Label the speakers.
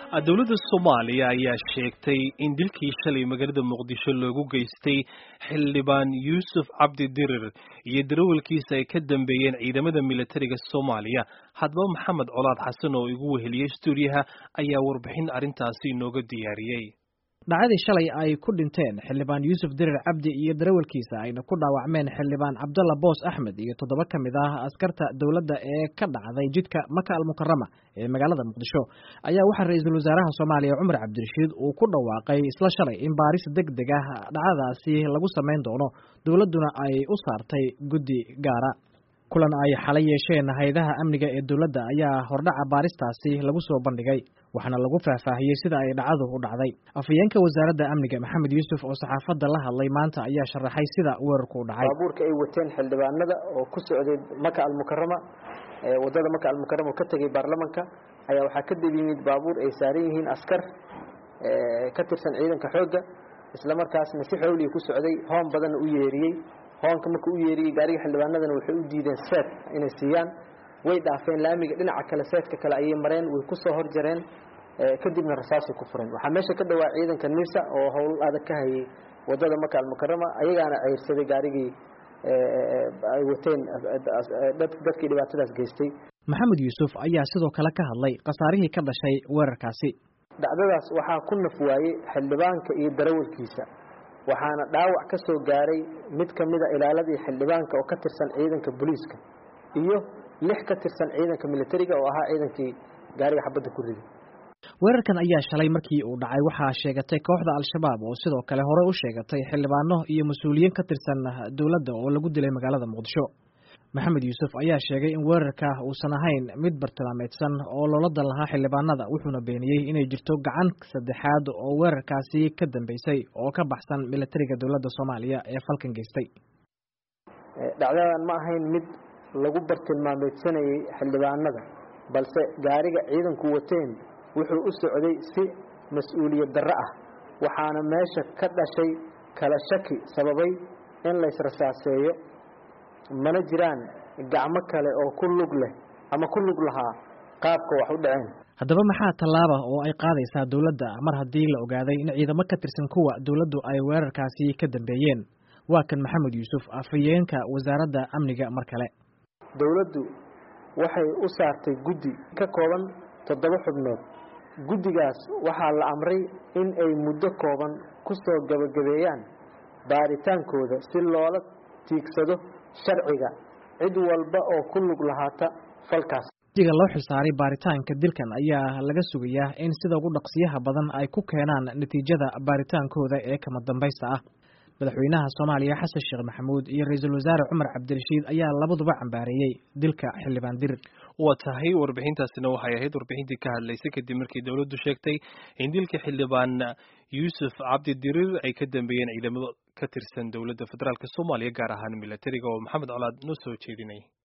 Speaker 1: dowladda soomaaliya ayaa sheegtay in dilkii shalay magaalada muqdisho loogu geystay xildhibaan yuusuf cabdi dirir iyo darawalkiisa ay ka dambeeyeen ciidamada militariga soomaaliya haddaba maxamed colaad xasan oo igu weheliyey stuudiyaha ayaa warbixin arrintaasi inooga diyaariyey
Speaker 2: dhacdii shalay ay ku dhinteen xildhibaan yuusuf dirir cabdi iyo darawalkiisa ayna ku dhaawacmeen xildhibaan cabdalla boos axmed iyo toddoba ka mid ah askarta dowladda ee ka dhacday jidka maka almukarama ee magaalada muqdisho ayaa waxaa ra-iisul wasaaraha soomaaliya cumar cabdirashiid uu ku dhawaaqay isla shalay in baaris deg deg ah dhacdadaasi lagu samayn doono dowladduna ay u saartay guddi gaara kulan ay xalay yeesheen hay-adaha amniga ee dowladda ayaa hordhaca baaristaasi lagu soo bandhigay waxaana lagu faahfaahiyey sida ay dhacdu u dhacday afhayeenka wasaaradda amniga maxamed yuusuf oo saxaafadda la hadlay maanta ayaa sharaxay sida weerarku u dhacay
Speaker 3: baabuurka ay wateen xildhibaanada oo ku socday maka almukarama wadada maka almukarama oo ka tegay baarlamanka ayaa waxaa ka dib yimid baabuur ay saaran yihiin askar ka tirsan ciidanka xoogga isla markaasna si xowliga ku socday hoon badanna u yeeriyey hoonka markuu u yeeriyey gaariga xildhibaanadana waxay u diideen seed inay siiyaan way dhaafeen laamiga dhinaca kale seedka kale ayay mareen way ku soo horjareen kadibna rasaasay ku fureen waxaa meesha ka dhawaa ciidanka nisa oo howl adag ka hayay wadada maka almukarama ayagaana ceyrsaday gaarigii ay wateen dadkii dhibaatadaas geystay
Speaker 2: maxamed yuusuf ayaa sidoo kale ka hadlay khasaarihii ka dhashay weerarkaasi
Speaker 3: dhacdadaas waxaa ku naf waayey xildhibaanka iyo darawalkiisa waxaana dhaawac ka soo gaaray mid ka mida ilaaladii xildhibaanka oo ka tirsan ciidanka booliiska iyo lix ka tirsan ciidanka militariga oo ahaa ciidankii gaariga xabadda ku riday
Speaker 2: weerarkan ayaa shalay markii uu dhacay waxaa sheegatay kooxda al-shabaab oo sidoo kale hore u sheegatay xildhibaano iyo mas-uuliyiin ka tirsan dowladda oo lagu dilay magaalada muqdisho maxamed yuusuf ayaa sheegay in weerarka uusan ahayn mid bartilmaameedsan oo loola dan lahaa xildhibaanada wuxuuna beeniyey inay jirto gacan saddexaad oo weerarkaasi ka dambeysay oo ka baxsan militariga dowladda soomaaliya ee falkan geystay
Speaker 3: dhacdadan ma ahayn mid lagu bartilmaameedsanayay xildhibaanada balse gaariga ciidanku wateen wuxuu u socday si mas-uuliyad darro ah waxaana meesha ka dhashay kala shaki sababay in laysrasaaseeyo mana jiraan gacmo kale oo ku lug leh ama ku lug lahaa qaabka wax u dhaceen
Speaker 2: haddaba maxaa tallaaba oo ay qaadaysaa dowladda mar haddii la ogaaday in ciidamo ka tirsan kuwa dowladdu ay weerarkaasi ka dambeeyeen waa kan maxamed yuusuf afhayeenka wasaaradda amniga mar kale
Speaker 3: dowladdu waxay u saartay guddi ka kooban toddoba xubnood guddigaas waxaa la amray in ay muddo kooban ku soo gabagabeeyaan baaritaankooda si loola tiigsado sharciga cid walba oo ku lug lahaata falkaas
Speaker 2: diga loo xilsaaray baaritaanka dilkan ayaa laga sugayaa in sida ugu dhaqsiyaha badan ay ku keenaan natiijada baaritaankooda ee kama dambaysta ah madaxweynaha soomaaliya xasan sheekh maxamuud iyo ra-iisul wasaare cumar cabdirashiid ayaa labaduba cambaareeyey dilka xildhibaan dirir
Speaker 1: waa tahay warbixintaasina waxay ahayd warbixintii ka hadlaysay kadib markii dowladdu sheegtay in dilka xildhibaan yuusuf cabdi dirir ay ka dambeeyeen ciidamado ka tirsan dowladda federaalk soomaaliya gaar ahaan militariga oo maxamed colaad noo soo jeedinay